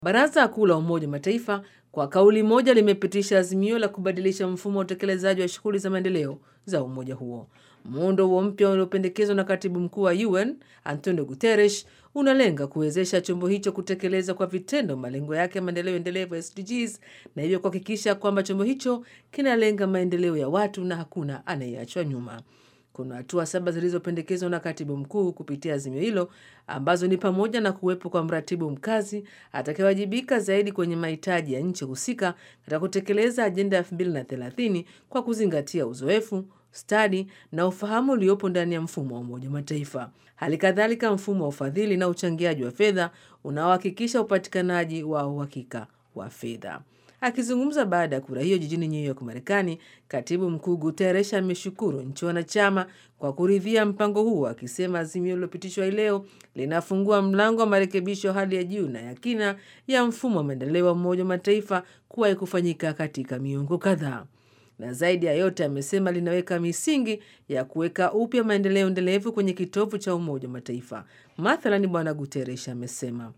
Baraza Kuu la Umoja wa Mataifa kwa kauli moja limepitisha azimio la kubadilisha mfumo wa utekelezaji wa shughuli za maendeleo za umoja huo. Muundo huo mpya uliopendekezwa na katibu mkuu wa UN Antonio Guterres unalenga kuwezesha chombo hicho kutekeleza kwa vitendo malengo yake ya maendeleo endelevu SDGs, na hivyo kuhakikisha kwamba chombo hicho kinalenga maendeleo ya watu na hakuna anayeachwa nyuma. Kuna hatua saba zilizopendekezwa na katibu mkuu kupitia azimio hilo ambazo ni pamoja na kuwepo kwa mratibu mkazi atakayewajibika zaidi kwenye mahitaji ya nchi husika katika kutekeleza ajenda ya 2030 kwa kuzingatia uzoefu, stadi na ufahamu uliopo ndani ya mfumo wa Umoja wa Mataifa. Hali kadhalika mfumo wa ufadhili na uchangiaji wa fedha unaohakikisha upatikanaji wa uhakika wa fedha. Akizungumza baada ya kura hiyo jijini New York, Marekani, katibu mkuu Guterres ameshukuru nchi wanachama kwa kuridhia mpango huo, akisema azimio lililopitishwa hii leo linafungua mlango wa marekebisho ya hali ya juu na ya kina ya mfumo wa maendeleo wa Umoja wa Mataifa kuwahi kufanyika katika miongo kadhaa na zaidi ya yote amesema linaweka misingi ya kuweka upya maendeleo endelevu kwenye kitovu cha Umoja wa Mataifa. Mathalani, Bwana Guterres amesema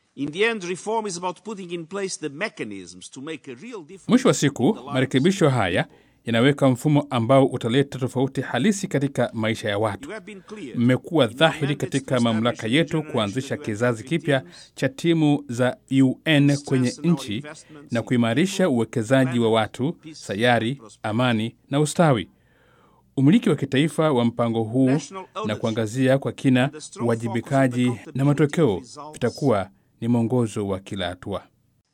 mwisho wa siku marekebisho haya yanaweka mfumo ambao utaleta tofauti halisi katika maisha ya watu. Mmekuwa dhahiri katika mamlaka yetu kuanzisha kizazi kipya cha timu za UN kwenye nchi na kuimarisha uwekezaji wa watu, sayari, amani na ustawi. Umiliki wa kitaifa wa mpango huu na kuangazia kwa kina uwajibikaji na matokeo vitakuwa ni mwongozo wa kila hatua.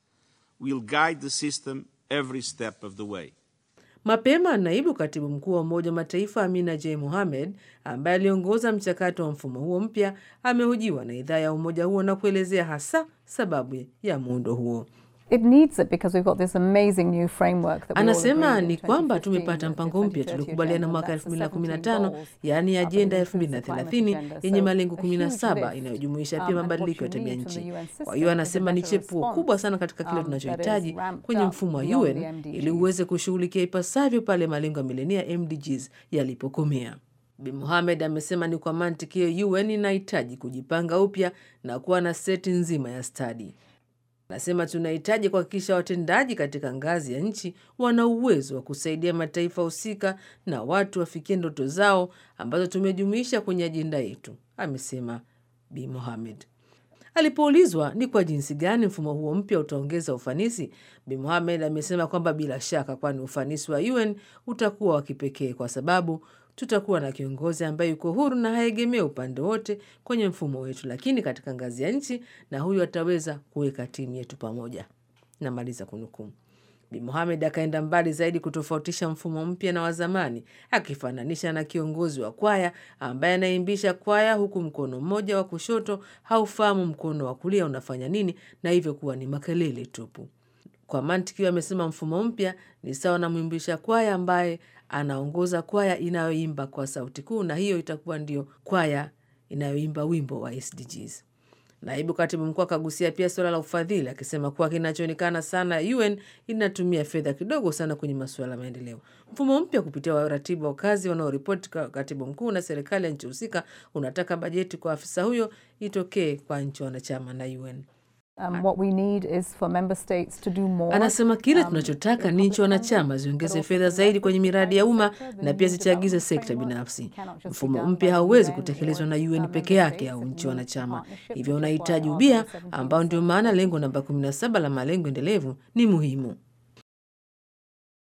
Mapema naibu katibu mkuu wa Umoja wa Mataifa Amina J Mohamed, ambaye aliongoza mchakato wa mfumo huo mpya, amehojiwa na idhaa ya umoja huo na kuelezea hasa sababu ya muundo huo. It needs it because we've got this amazing new framework that we all Anasema agreed in ni kwamba 2015, tumepata mpango mpya 2030 tuliokubaliana agenda, mwaka that's the 17 2015, goals, yaani uh, ajenda ya that includes the climate 2030 agenda. yenye So, malengo a huge 17 lift. inayojumuisha Um, pia and mabadiliko ya what you tabia need from nchi. the UN Kwa system hiyo is a anasema ni better chepuo response, kubwa sana katika kile um, that tunachohitaji is ramped kwenye up mfumo wa beyond UN the MDGs. ili uweze kushughulikia ipasavyo pale malengo ya milenia MDGs yalipokomea. Bi Mohamed amesema ni kwa mantiki hiyo UN inahitaji kujipanga upya na kuwa na seti nzima ya stadi. Anasema tunahitaji kuhakikisha watendaji katika ngazi ya nchi wana uwezo wa kusaidia mataifa husika na watu wafikie ndoto zao ambazo tumejumuisha kwenye ajenda yetu, amesema Bi Mohamed. Alipoulizwa ni kwa jinsi gani mfumo huo mpya utaongeza ufanisi, Bi Mohamed amesema kwamba bila shaka, kwani ufanisi wa UN utakuwa wa kipekee kwa sababu tutakuwa na kiongozi ambaye yuko huru na haegemee upande wote kwenye mfumo wetu, lakini katika ngazi ya nchi, na huyu ataweza kuweka timu yetu pamoja. Namaliza kunukuu. Bi Mohamed akaenda mbali zaidi kutofautisha mfumo mpya na wa zamani, akifananisha na kiongozi wa kwaya ambaye anaimbisha kwaya huku mkono mmoja wa kushoto haufahamu mkono wa kulia unafanya nini, na hivyo kuwa ni makelele tupu. Kwa mantiki hiyo, amesema mfumo mpya ni sawa na mwimbisha kwaya ambaye anaongoza kwaya inayoimba kwa sauti kuu, na hiyo itakuwa ndio kwaya inayoimba wimbo wa SDGs. Naibu katibu mkuu akagusia pia suala la ufadhili, akisema kuwa kinachoonekana sana UN inatumia fedha kidogo sana kwenye masuala ya maendeleo. Mfumo mpya kupitia waratibu wa kazi wanaoripoti kwa katibu mkuu na serikali ya nchi husika unataka bajeti kwa afisa huyo itokee kwa nchi wanachama na UN. Um, what we need is for member states to do more. Anasema kile um, tunachotaka in ni nchi public wanachama funding, ziongeze but also fedha to zaidi leverage kwenye the miradi ya private umma sector, the na new pia zichagize development sekta framework binafsi. cannot just be Mfumo done by mpya the hauwezi UN kutekelezwa or na its, UN uh, member peke yake states. au It nchi needs a wanachama, partnership, hivyo which is why unahitaji Article ubia 17 ambao ndio maana lengo namba 17 la malengo endelevu ni muhimu.